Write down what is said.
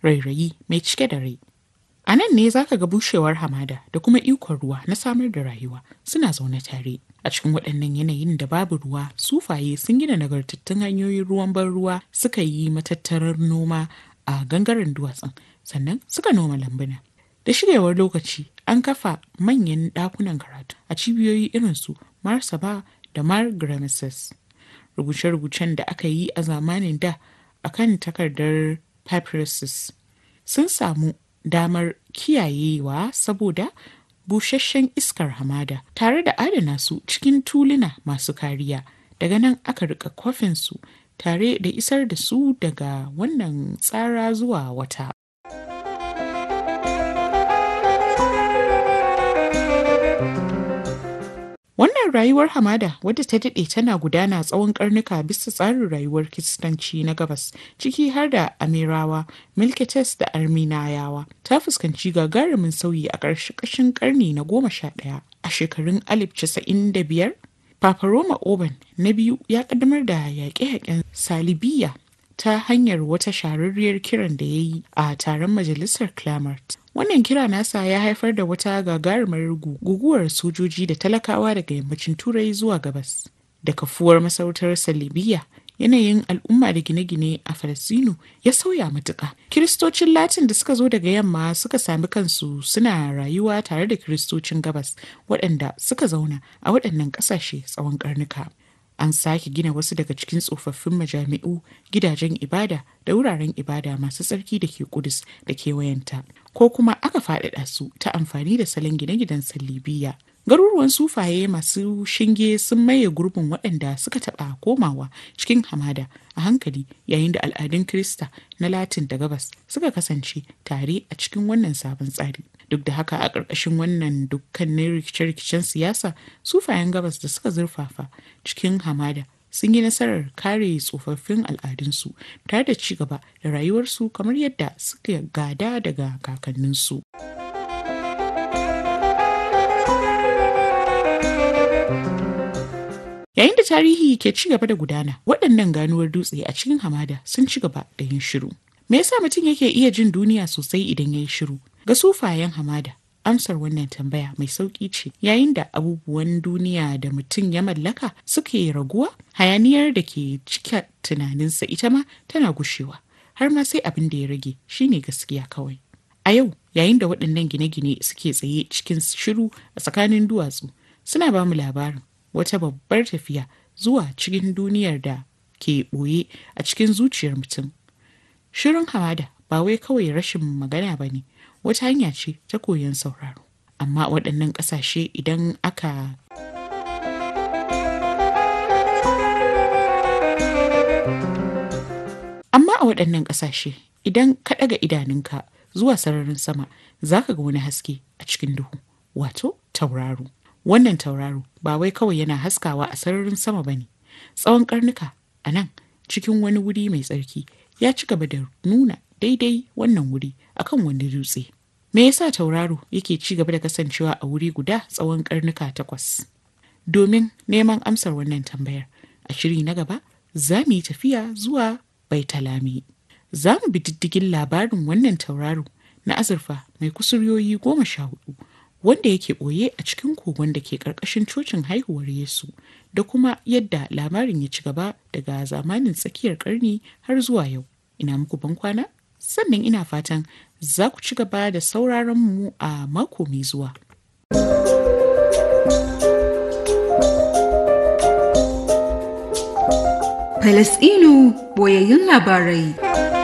rairayi mai cike da rai. A nan ne za ka ga bushewar hamada da kuma ikon ruwa na samar da rayuwa suna zaune tare. A cikin waɗannan yanayin da babu ruwa, sufaye sun gina nagartattun hanyoyin ruwan ban ruwa suka yi matattarar noma a gangaren duwatsun, sannan suka noma lambuna. Da shigewar lokaci, an kafa manyan ɗakunan karatu a cibiyoyi irin su Marsaba da Mar Rubuce-rubucen da aka yi a zamanin da akan takardar papyruses sun samu damar kiyayewa saboda busasshen iskar hamada tare da adana su cikin tuluna masu kariya daga nan aka rika kwafin su tare da isar da su daga wannan tsara zuwa wata Wannan rayuwar hamada wadda ta daɗe tana gudana tsawon karnuka bisa tsarin rayuwar kiristanci na gabas ciki har da Amirawa, Milkites da Arminayawa ta fuskanci gagarumin sauyi a ƙarshen ƙarni na goma sha ɗaya a shekarun alif casa'in da biyar. Papa Roma Oban na biyu ya ƙaddamar da yaƙe-yaƙen Salibiya ta hanyar wata shahararriyar kiran da ya yi a taron majalisar Clamart. Wannan kira nasa ya haifar da wata gagarumar guguwar sojoji da talakawa daga yammacin Turai zuwa gabas. Da kafuwar masarautar Salibiya, yanayin al'umma da gine-gine a Falasino ya sauya matuƙa. Kiristocin Latin da suka zo daga yamma suka sami kansu suna rayuwa tare da Kiristocin gabas waɗanda suka zauna a waɗannan ƙasashe tsawon ƙarnuka. an sake gina wasu daga cikin tsofaffin majami'u gidajen ibada da wuraren ibada masu tsarki da ke kudus da kewayenta ko kuma aka faɗaɗa su ta amfani da salon gine-ginen sallibiya garuruwan sufaye masu shinge sun maye gurbin waɗanda suka taɓa komawa cikin hamada a hankali yayin da al'adun krista na latin da gabas suka kasance tare a cikin wannan sabon tsari duk da haka a ƙarƙashin wannan dukkanin rikice-rikicen siyasa sufayen gabas da suka zurfafa cikin hamada sun yi nasarar kare tsofaffin al'adunsu tare da ci gaba da rayuwarsu kamar yadda suka gada daga kakanninsu. Yayin da tarihi ke ci gaba da gudana, waɗannan ganuwar dutse a cikin hamada sun ci gaba da yin shiru. Me yasa mutum yake iya jin duniya sosai idan ya yi shiru? Ga sufayen hamada, amsar wannan tambaya mai sauƙi ce yayin da abubuwan duniya da mutum ya mallaka suke raguwa hayaniyar da ke cika tunaninsa ita ma tana gushewa har ma sai abin da ya rage shine gaskiya kawai. A yau yayin da waɗannan gine-gine suke tsaye cikin shiru a tsakanin duwatsu suna ba mu labarin wata babbar tafiya zuwa cikin duniyar da ke ɓoye a cikin zuciyar mutum. Shirin hamada ba wai kawai rashin magana ba ne, wata hanya ce ta koyon sauraro. Amma waɗannan ƙasashe idan aka Amma a waɗannan ƙasashe idan ka ɗaga idanunka zuwa sararin sama za ka ga wani haske a cikin duhu, wato tauraro. Wannan tauraro ba wai kawai yana haskawa a sararin sama ba ne. Tsawon karnuka a nan cikin wani wuri mai tsarki ya ci gaba da nuna daidai wannan wuri akan wani dutse. Me yasa tauraro yake ci gaba da kasancewa a wuri guda tsawon karnuka takwas? Domin neman amsar wannan tambayar a shiri na gaba za mu yi tafiya zuwa Baitalami. Za mu bi diddigin labarin wannan tauraro na azurfa mai kusuryoyi goma sha hudu wanda yake ɓoye a cikin kogon da ke ƙarƙashin cocin haihuwar Yesu da kuma yadda labarin ya ci gaba daga zamanin tsakiyar ƙarni har zuwa yau. Ina muku ban kwana? Sannan ina fatan za ku ci gaba da sauraron mu a mako mai zuwa. Falasɗinu boyayyun labarai.